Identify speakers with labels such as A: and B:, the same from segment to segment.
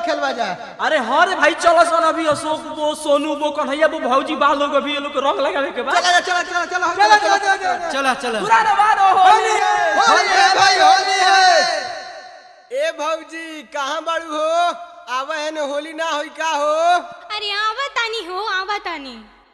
A: खेलवा जा
B: अरे हाँ रे भाई चलो सन अभी अशोक वो सोनू वो कन्हैया वो भौजी बा लोग अभी ये लोग के रंग लगावे के बाद
A: चला चला चला चला
B: चलो चलो चलो चलो
C: चला चला
B: पुराना बात हो होली
A: होली है भाई होली है
D: ए भौजी कहाँ बाड़ू हो आवे है न होली ना होई का हो
E: अरे आवा तानी हो आवा तानी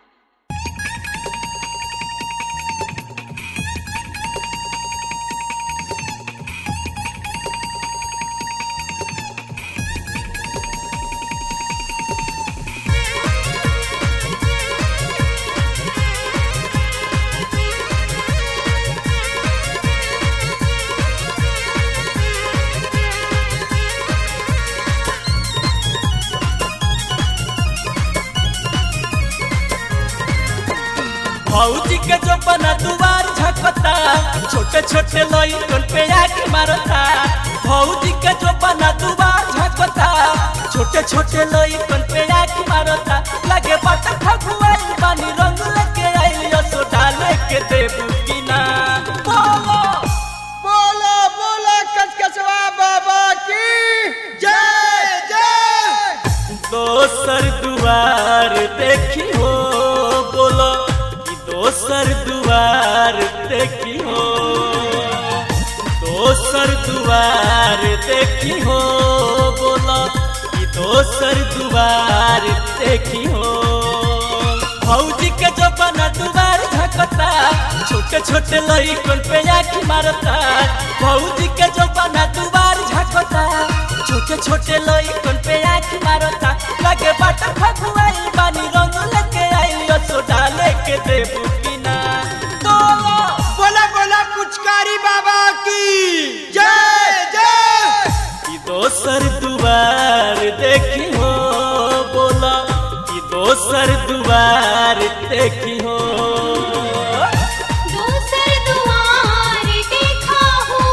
B: भौजी के जो बना दुआर झकता छोटे छोटे लइकन पे आके मारता भौजी के जो बना दुआर झकता छोटे छोटे लइकन पे आके मारता लगे बट फगुआई पानी रंग लेके आई असो डाले के देबू की ना बोलो
D: बोलो बोलो कचकचवा बाबा की जय जय
B: दोसर दुआर देखी हो बोलो कि दोसर दुआर देखी हो दोसर दुआर देखी हो बोलो कि दोसर दुआर देखी हो भौजी के जो बना दुआर झकता छोटे छोटे लइकन पे आखी मारता भौजी के जो बना दुआर झकता छोटे छोटे लइकन पे आखी मारता लगे बाट फगुआई बानी रंग लेके आई असो डाले के देबू की ना बोलो
D: बोला बोला पुचकारी बाबा की जय जय
B: कि दोसर दुआर देखी हो बोला कि दोसर दुआर देखी हो
E: दोसर दुआर देखा हो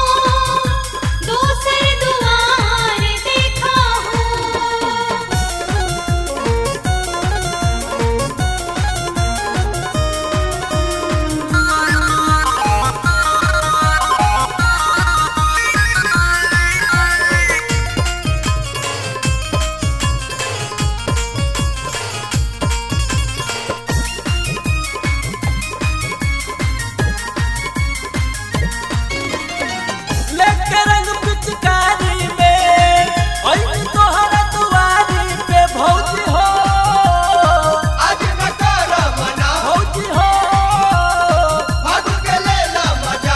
E: दोसर दुआर देखा हो
B: लेके रंग पिचकारी में ओई तोहरा दुआरी पे भौजी हो
D: आज न कर मना
B: भौजी हो
D: भाग के ले ला मजा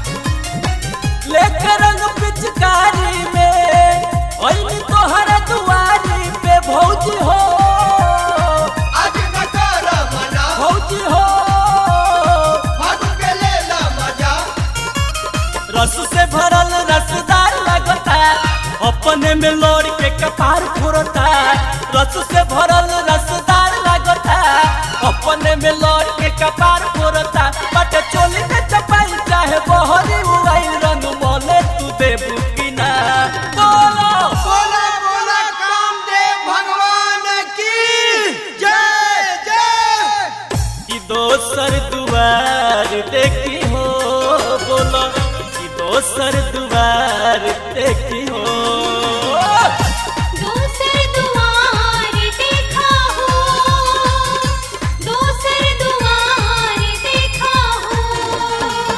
B: लेके रंग पिचकारी में ओई तोहरा दुआरी पे भौजी हो
D: आज न कर मना
B: भौजी हो
D: भाग के ले ला मजा
B: रस से भरल रसदार लगता अपने में लोड़ के कपार फोड़ता रस से भरल रसदार लगता अपने में लोड़ के कपार फोड़ता बट चोली के चपाई चाहे बहरी उड़ाई रंग मोले तू देबू की ना बोलो
D: बोला बोला कामदेव भगवान की जय जय
B: कि दोसर दुआर देखी हो बोलो कि दोसर दुआर देखी हो
E: दोसर दुआर देखा हो दोसर दुआर देखा हो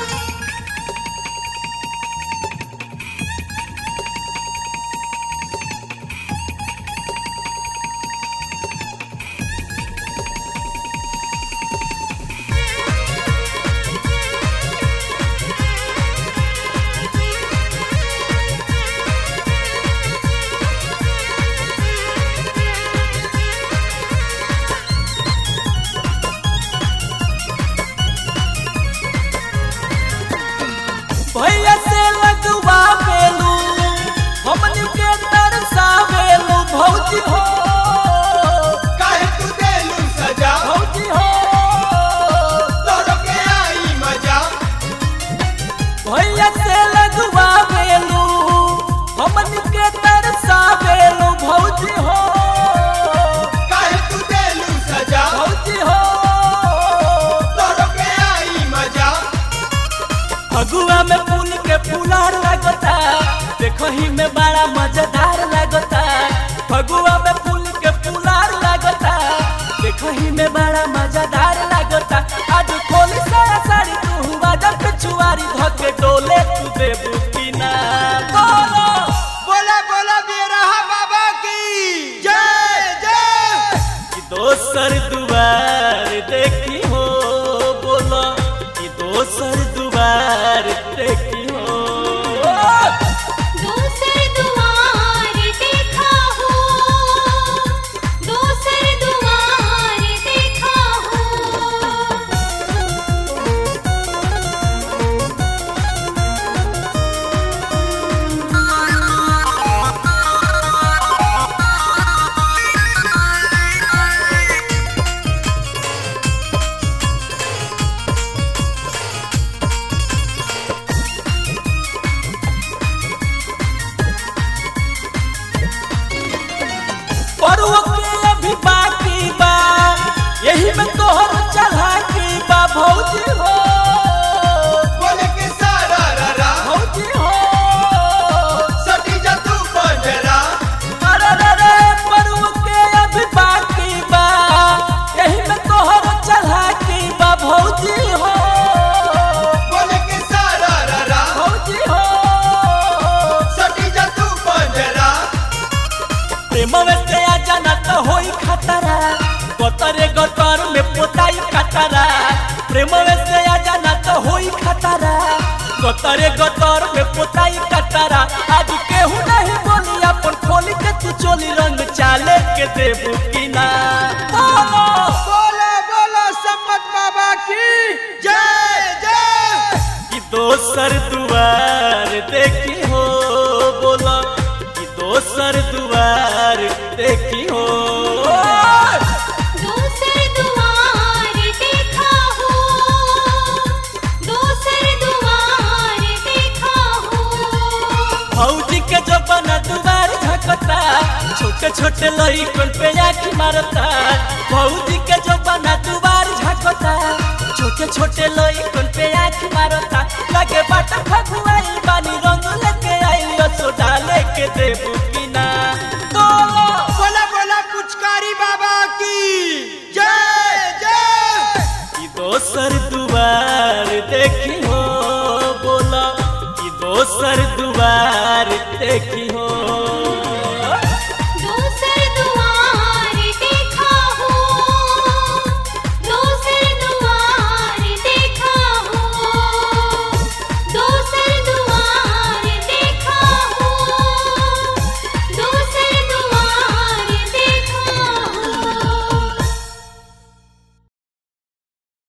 B: भैया से लगवा बेलू हमनी के तरसा बेलू भौजी हो
D: काहे तू देलू सजा
B: भौजी हो
D: तोरो के आई मजा
B: भैया से लगवा बेलू हमनी के तरसा बेलू भौजी हो
D: काहे तू देलू सजा
B: भौजी हो
D: तोरो के आई मजा
B: फगुआ में फूल के फूलार लगता देखही में बड़ा मजेदार लगता फगुआ में फूल के पुलार लागता देखही में बड़ा मजेदार लागता आज खोली सारा साड़ी तू बाजा पे छुआरी धके डोले तू देबू की ना बोलो
A: बोला बोला बेरहा बाबा की जय जय
B: कि दोसर दुआर देखी हो बोलो कि दोसर दुआर देखी हो
E: दूसर दुआर देखा हो दूसर दुआर देखा हो
B: पर्व के अभी बाकी बा यही में तोहर चढ़ा की बा भौजी हो
A: बोले के सारा रा रा
B: भौजी हो
A: सटी जा तू पंजरा
B: अरे रे रे पर्व के अभी बाकी बा यही में तोहर चढ़ा की बा भौजी हो
A: बोले के सारा रा रा
B: भौजी हो
A: सटी जा तू पंजरा
B: प्रेम में से आ जाना तो होई खतरा गतरे गतर में पोताई खतरा प्रेम में से आ जाना तो होई खतरा गतरे गतर में पोताई खतरा आज केहू नहीं बोली अपन खोली के तू चोली रंग चाले के देबू की ना बोलो
A: बोला बोला सम्मत बाबा की जय जय
B: कि दोसर दुआर देखी हो बोलो कि दोसर दुआर देखी हो
E: दूसर दुआर देखा हो दूसर दुआर देखा हो
B: भौजी के जो बना दुबार झकता छोटे छोटे लड़कन पे आँख मारता भौजी के जो बना दुबार झकता छोटे छोटे लड़कन पे आँख मारता लगे बाट फगुआई बानी रंग लेके आई सो डाले के देबू की ना बोलो
A: बोला बोला पुचकारी बाबा की जय जय
B: कि दोसर दुआर देखी हो बोला कि दोसर दुआर देखी